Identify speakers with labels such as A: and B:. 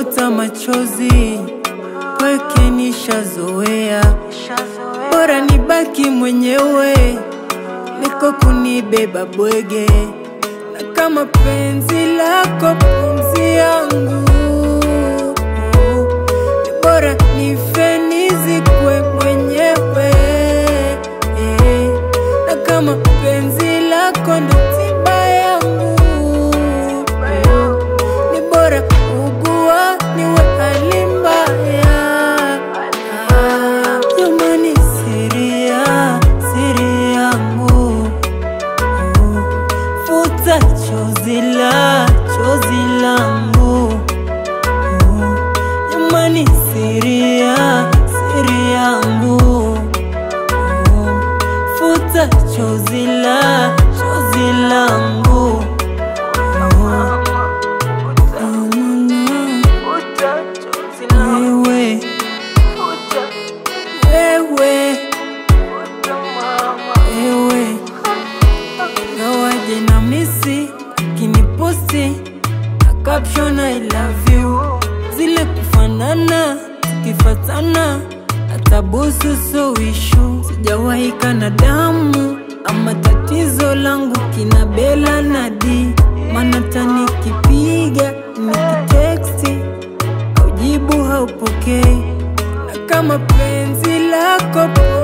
A: kufuta machozi, pweke nishazoea, bora nibaki mwenyewe liko kunibeba bwege, na kama penzi lako pumzi yangu, ni bora nife nizikwe mwenyewe, na kama penzi lako ndo tiba yangu, ni bora ugua niwe hali mbaya. Jamani, siri ya siri yangu futa chozi la chozi langu jamani, siri ya siri yangu futa chozi la chozi langu wewe wewe wewe gawaje na misi kiniposti na caption I love you zile kufanana tukifatana hata busu so ishu sijawahi kana damu ama tatizo langu kina bela na di mana tanikipiga nikiteksti aujibu haupokei na kama penzi lako